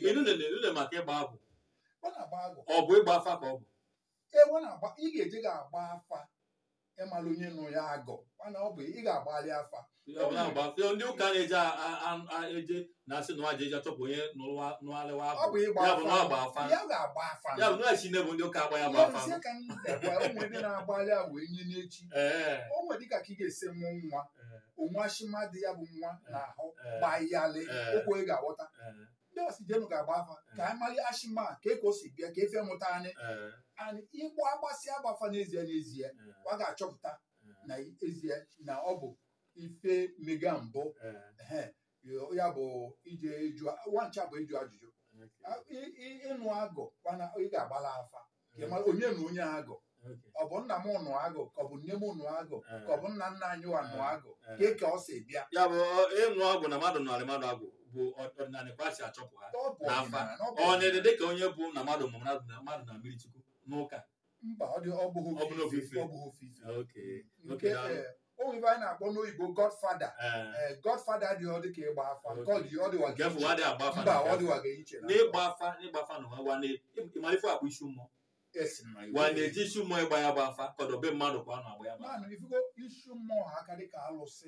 inu nene inu nene maka ịgba agwụ ọ na-agba agụ ọ bụ ịgba afa ka ọ bụ ewe na-agba ị ga-eje ga-agba afa ịmala onye nụ ya agọ mana ọ bụ ị ga-agbalị afa Ọ bụ na-agba afa. ndị ụka na-eje a- a- a- eje na-asị na nwaje eje achọpụ onye nụalịwa ọ agwụ bụ ịgba ya bụ na ọ gba afa afa ya ga-agba afa ya bụ na chi bụ ndị ụka agba ya gba Ya afa nsị ka m debụ ụmụ ndị na-agbalị a wee nye n'echi ee o nwere dịka ka ị ga-esi mụ nwa ee, onwashima dị ya bụ nwa n'ahụ ee, gbayalị Eh. okwu ị ga-aghọta ee, ndị ọsijenu ga-agba afa ka anyị mali ashima ka eko si bịa ka efe mụta anyị ee, anyị ịgba agbasị agbafa n'ezie n'ezie ee, ọ ga-achọpụta ee, na ezie na ọ bụ ife mega mbụ ee, ehe, ya bụ ije ịjụ nwancha bụ ịjụ ajụjụ okay, A- ị- ị- ịnụ agụ kwana ị ga-agbala afa ka ị mara onye na onye agụ okay, ọ bụ nna m nụ agụ ka ọ bụ nne m nụ agụ Eh. ka ọ bụ nna nna anyị wa nụ agụ Eh. ka ka ọ si bịa ya bụ ịnụ ọgwụ na mmadụ nụrị mmadụ agwụ bụ ọdịnala kwasị achọpụ ha Ọ bụ N'afa. ọdịnala, na ọ bụ ọ na-ede ọdịnala. dịka onye bụ na mmadụ mụrụ mmadụ na mmadụ na mmiri chukwu n'ụka mba ọ dị ọ bụghị Ọ bụghị ofufe ofufe. ọ bụghị ofufe Okay, nke okay, daalụ. eh, o nwere ife anyị na-akpọ n'oyibo godfada Ee, godfada dị ọ dị ka ịgba afa nke ọ dị ọ dịwa nke ga bụ nwadị agba afa mba na ọ nke dịwa afọ. ga iche na n'ịgba afa n'ịgba afa na nwa nwa ịmalife akpụ isi mmụọ esi na gwa na-eji isi mmụọ ịgba ya gba afa kọdobe mmadụ kwa na agba ya gba afa. naanị ifugo isi mmụọ ha aka dị ka alụsị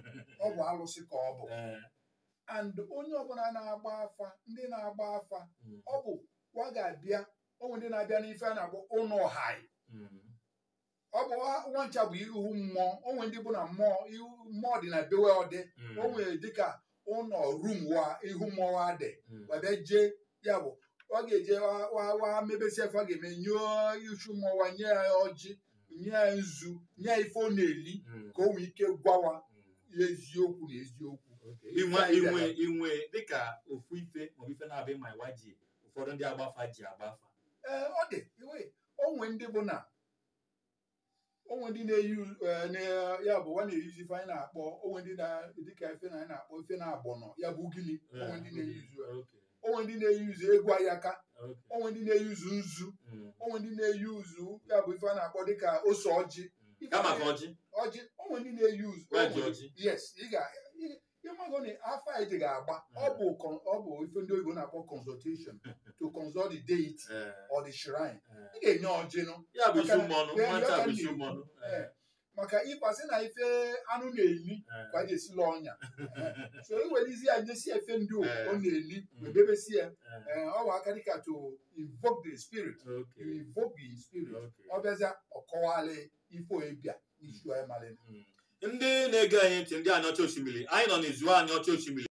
ọ bụ alụsị ka ọ bụ Ee, and onye ọbụla na-agba afa ndị na-agba afa mm, ọ bụ wa ga-abịa onwe ndị na-abịa n'ife a na-akpọ ụnọ hai mm, ọ bụ ha- nwancha bụ ihu mmụọ onwe ndị bụ na mmụọ ihu mmụọ dị na bewe ọdị mm, o nwere dịka ụlọ rum wa ihu mmụọ wa dị mm, wabịa jee ya bụ ọ ga-eje wa- wa wa mebesi efe ọ ga-eme nyụọ ichu mmụọ wa nye ya ọjị nye ya nzu nye ya ife ọ na-eli mm, ka o nwee ike gwawa mm. ya eziokwu na eziokwu Okay. inwe inwe inwe dịka ofu ife maọbụ ife na-abịa ma ịwa ji ụfọdụ ndị agbafa ji agbafa ee ọ dị iwe onwe ndị bụ na onwe ndị na-eyi eh, na- ya bụ nwa na-eyuzi ife anyị na-akpọ onwe ndị na dịka ife na anyị na-akpọ ife na-agbọnọ ya bụ ugili onwe ndị na-eyuzu ya. Okay, onwe ndị na-eyuzu egwu ayaka okay, onwe ndị na-eyuzu nzu mm, onwe ndị na-eyuzu ya bụ ife a na-akpọ dịka ose ọjị mm. kama ka ọjị ọjị onwe ndị na-eyuzu Wee onwe- ji ọjị. yes ị ga ị- ịmago na afọ a eji ga-agba ọ bụ con- ọ bụ ife ndị oyibo na-akpọ consultation to consult the deity Ee, or the shrine ee. ị ga-enye ọjị nụ ya bụ isi Maka- mmọnụ Ee, nwata ya ka bụ m isi na-ekwu. mmọnụ Ee. maka ịkwasị na ife anụ na-eli ka a ga-esila ọnya so iwelizi ya nyesi efe ndị o Eh. ọ na-eli Mm. ebebesi ya ee, ọ bụ aka dịka to invoke the spirit you Okay, invoke the spirit okay. ọ bịazịa ọkọwalị ife ebia isi anyị malị Mm. ndị na-ege anyị ntị ndị anyị ọcha osimiri anyị nọ n'izu anyị ọcha osimiri